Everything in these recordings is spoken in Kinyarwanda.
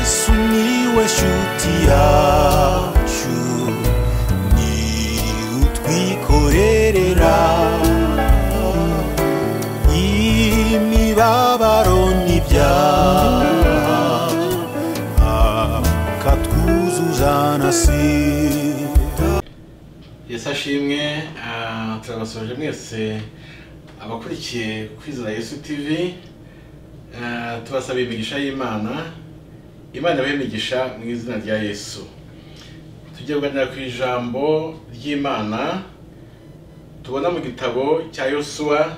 Miłeś utiaciu Ni utwikorerera Imibabaro n'ibyaha Akatwuzuzanasira yesu ashimwe ah, turabasoje mwese abakurikiye kwizera yesu tv Ah, tubasaba imigisha y'imana imana ibahe imigisha mu izina rya yesu tujye kuganira ku ijambo ry'imana tubona mu gitabo cya yosuwa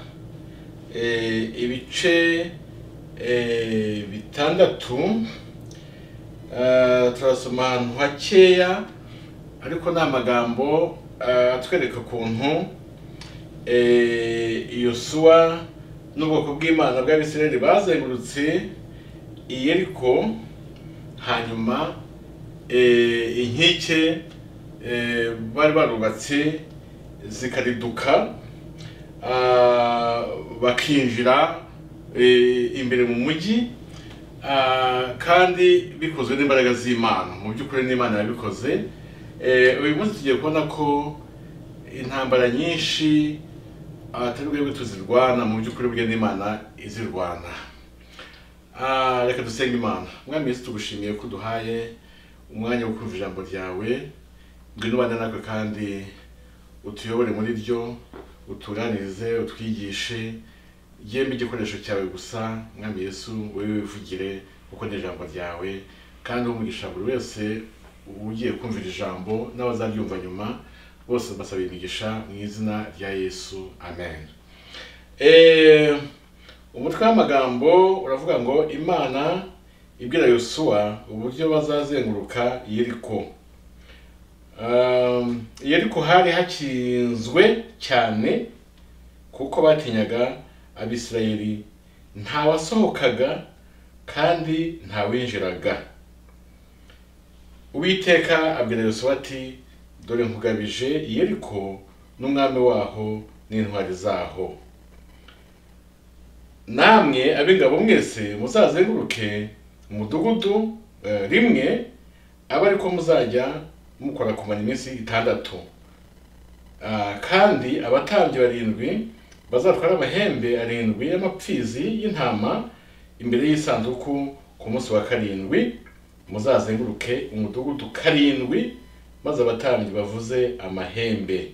eh, ibice eh, bitandatu Ah, turasoma ahantu hakeya ariko ni amagambo eh, atwereka ukuntu eh, yosuwa n'ubwoko bw'imana bw'abisirayeli bazengurutse iyeriko hanyuma eh, inkike eh, bari barubatse zikariduka ah, bakinjira eh, imbere mu mujyi Ah, kandi bikozwe n'imbaraga z'imana mu by'ukuri n'imana yabikoze Eh, uyu munsi tugiye kubona ko intambara nyinshi atari twebwe tuzirwana mu by'ukuri bwe n'imana izirwana Ah, reka dusenge imana mwami yesu tugushimiye ko uduhaye umwanya wo kumva ijambo ryawe ngwino ubane natwe kandi utuyobore muri ryo utuganirize utwigishe yemwe igikoresho cyawe gusa mwami yesu wowe wivugire kuko ni ijambo ryawe kandi umugisha buri wese ugiye kumvira ijambo n'abazaryumva nyuma bose basaba imigisha mu izina rya yesu amen Eh, umutwe w'amagambo uravuga ngo imana ibwira yosuwa uburyo bazazenguruka yeriko Um, yeriko hari hakinzwe cyane kuko batinyaga abisirayeli nta wasohokaga kandi nta winjiraga uwiteka abwira yosuwa ati dore nkugabije yeriko n'umwami waho n'intwari zaho namwe ab'ingabo mwese muzazenguruke umudugudu eh, rimwe abe ariko muzajya mukora kumara iminsi itandatu Ah, kandi abatambyi barindwi bazatwara amahembe arindwi y'amapfizi y'intama imbere y'isanduku ku munsi wa karindwi muzazenguruke umudugudu karindwi maze abatambyi bavuze amahembe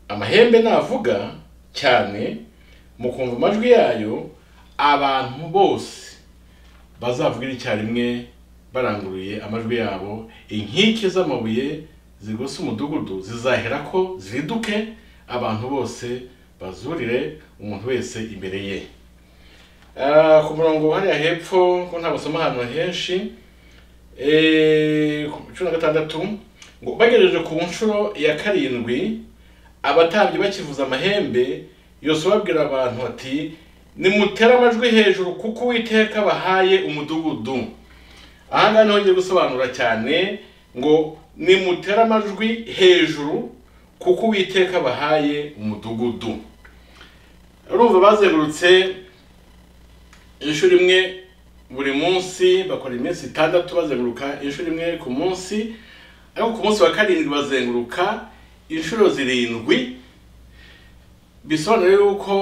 amahembe navuga cyane mukumva amajwi yayo abantu bose bazavuga icyarimwe baranguruye amajwi yabo inkike z'amabuye zigose umudugudu zizahera ko ziduke abantu bose bazurire umuntu wese imbere ye Ah, ku murongo hariya hepfo ko nta basoma ahantu henshi eh, ku cumi na gatandatu ngo bagejeje ku nshuro ya karindwi abatambyi bakivuza amahembe yose babwira abantu ati nimutere amajwi hejuru kuko uwiteka bahaye umudugudu aha ngaha niho ngiye gusobanura cyane ngo nimutere amajwi hejuru kuko uwiteka bahaye umudugudu urumva bazengurutse inshuro imwe buri munsi bakora iminsi itandatu bazenguruka inshuro imwe ku munsi ariko ku munsi wa karindwi bazenguruka inshuro zirindwi bisobanura yuko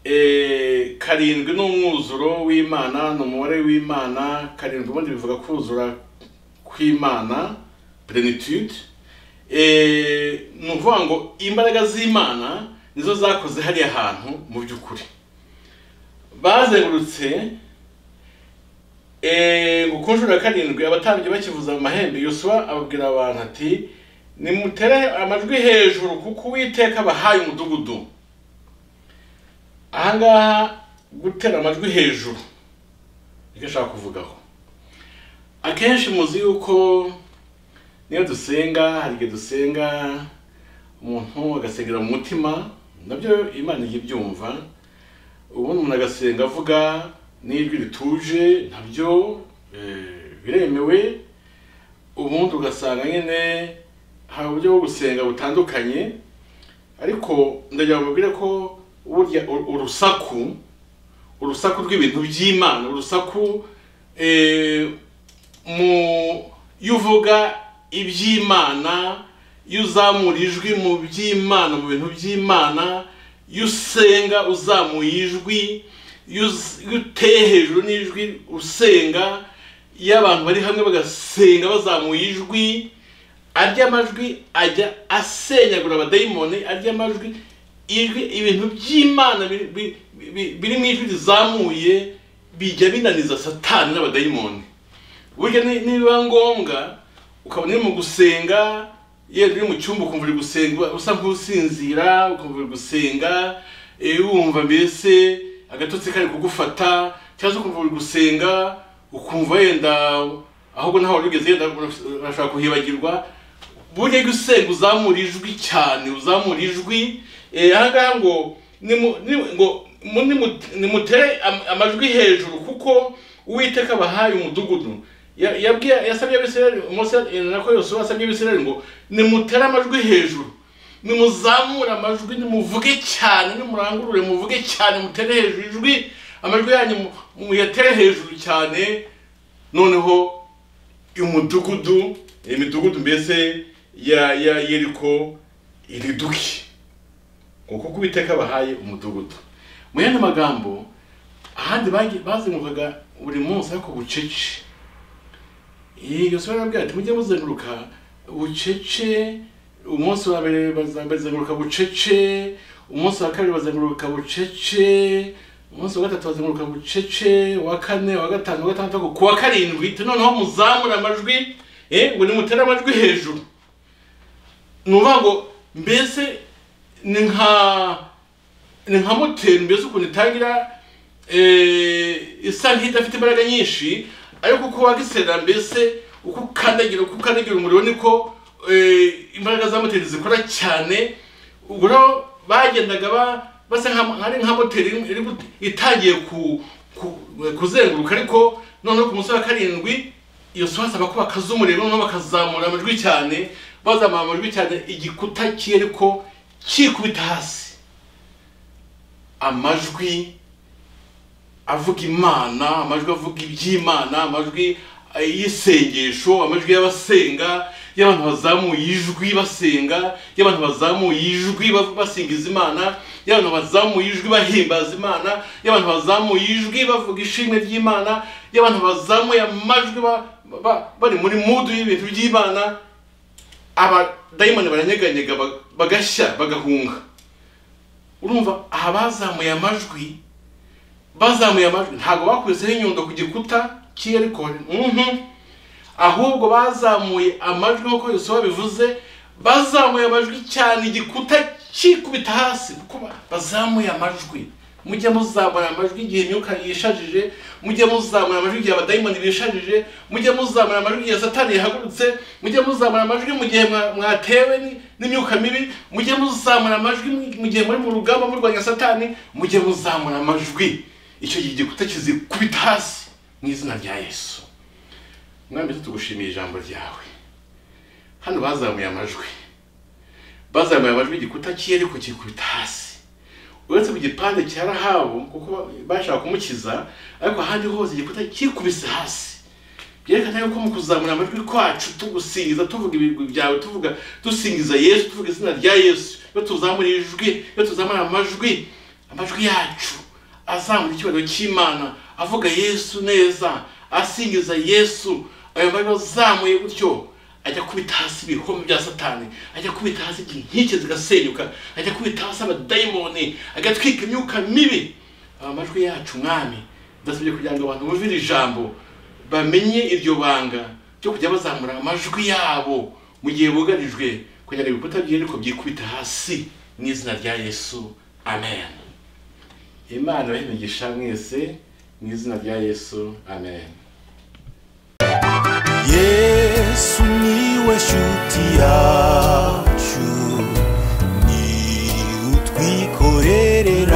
eh, karindwi ni umwuzuro w'imana ni umubare w'imana karindwi ubundi bivuga kuzura kw'imana plenitude eh, ni ukuvuga ngo imbaraga z'imana nizo zakoze hariya hantu mu by'ukuri bazengurutse eh, ngo ku nshuro ya karindwi abatambyi bakivuza mu mahembe yosuwa ababwira abantu ati nimutere amajwi hejuru kuko uwiteka abahaye umudugudu ahangaha gutera amajwi hejuru nicyo ashaka kuvugaho akenshi muzi yuko niyo dusenga hari igihe dusenga umuntu agasengera mu mutima nabyo imana ijya ibyumva ubundi umuntu agasenga avuga n'ijwi rituje nabyo eh, biremewe ubundi ugasanga nyine hari uburyo bwo gusenga butandukanye ariko ndagira mubwire ko burya ur- urusaku urusaku rw'ibintu by'imana urusaku eh, mu iyo uvuga iby'imana iyo uzamura ijwi mu by'imana mu bintu by'imana iyo usenga uzamuye ijwi iyo uz- iyo uteye hejuru n'ijwi usenga iyo abantu bari hamwe bagasenga bazamuye ijwi arya amajwi ajya asenyagura abadayimoni arya amajwi ijwi ibintu by'imana biri- bi- bi- biri mu ijwi rizamuye bijya binaniza satani n'abadayimoni burya ni- nibiba ngombwa ukabona uri mu gusenga yewe uri mu cyumba ukumva uri gusenga uba- usa nk'usinzira ukumva uri gusenga eh, wumva mbese agatotsi kari kugufata cyangwa se ukumva uri gusenga ukumva wenda ahubwo ntaho wari ugeze yenda urashobora kuhibagirwa burya iyo usenga uzamura ijwi cyane uzamura ijwi eh, aha ngaha ngo nimu- ni- ngo mu- nimu- nimutere am- amajwi hejuru kuko uwiteka abahaye umudugudu Ya- yabwiye yasabye abisirayeli umunsi nako yosuwa asabye abisirayeli ngo nimutere amajwi hejuru nimuzamure amajwi nimuvuge cyane nimurangurure muvuge cyane mutere hejuru ijwi amajwi yanyu mu- muyatere hejuru cyane noneho umudugudu imidugudu mbese ya ya yeriko iriduke kuko kubiteka bahaye umudugudu mu yandi magambo ahandi bagi- bazengurukaga buri munsi ariko bucece yoswa yarabwira ati mujye muzenguruka bucece umunsi wa mbere baza- bazenguruka bucece umunsi wa kabiri bazenguruka bucece umunsi wa gatatu bazenguruka bucece uwa kane uwa gatanu uwa gatandatu ku wa karindwi ati noneho muzamure amajwi eh, ngo nimutere amajwi hejuru ni ukuvuga ngo mbese ni nka ni nka moteri mbese ukuntu itangira eh, isa nk'idafite imbaraga nyinshi ariko uko wagiserera mbese uko ukandagira uko ukandagira umuriro niko eh, imbaraga za moteri zikora cyane ubwo rero bagendaga ba- basa nka- ari nka moteri iri gu- itangiye ku- ku- kuzenguruka ariko noneho ku munsi wa karindwi iyo sohasi abako bakaza umuriro noneho bakazamura amajwi cyane bazamura amajwi cyane igikuta kiri ariko kikubita hasi amajwi avuga imana amajwi avuga iby'imana amajwi eh, y'isengesho amajwi y'abasenga y'abantu bazamuye ijwi basenga y'abantu bazamuye ijwi ba- basingiza imana y'abantu bazamuye ijwi bahimbaza imana y'abantu bazamuye ijwi bavuga ishimwe ry'imana y'abantu bazamuye amajwi ba- ba- bari muri mudu y'ibintu by'imana abadayimoni baranyeganyega ba- bagashya bagahunga urumva aha bazamuye amajwi bazamuye amajwi ntabwo bakwiseho inyundo ku gikuta cy'iyerekone ahubwo bazamuye amajwi nk'uko Yosuwa bivuze bazamuye amajwi cyane igikuta kikubita hasi kuko bazamuye amajwi mujye muzamura amajwi igihe imyuka yishajije mujye muzamura amajwi igihe abadayimoni bishajije mujye muzamura amajwi igihe satani yahagurutse mujye muzamura amajwi mu gihe mwa- mwatewe ni- n'imyuka mibi mujye muzamura amajwi mu- mu gihe muri mu rugamba murwanya satani mujye muzamura amajwi icyo gihe igikuta kizikubita hasi mu izina rya yesu mwami tugushimiye ijambo ryawe hano bazamuye amajwi bazamuye amajwi igikuta cyiyeri ku gikubita hasi uretse mu gipande cya rahabu kuko bashaka kumukiza ariko ahandi hose igikuta kikubise hasi byerekana yuko mu kuzamura amajwi kwacu tugusingiza tuvuga ibigwi byawe tuvuga dusingiza yesu tuvuga izina rya yesu iyo tuzamura ijwi iyo tuzamura amajwi amajwi yacu azamura icyubahiro cy'imana avuga yesu neza asingiza yesu ayo majwi azamuye gutyo ajya kubita hasi ibihome bya satani ajya kubita hasi inkike zigasenyuka ajya kubita hasi abadayimoni agatwika imyuka mibi amajwi yacu mwami ndasabye kugira ngo abantu bumve iri jambo bamenye iryo banga ryo kujya bazamura amajwi yabo mu gihe bugarijwe kugira ngo ibikuta by'iriko byikubita hasi mu izina rya yesu amen imana imigisha mwese mu izina rya yesu amen yesu niwe shuti yacu ni utwikorerera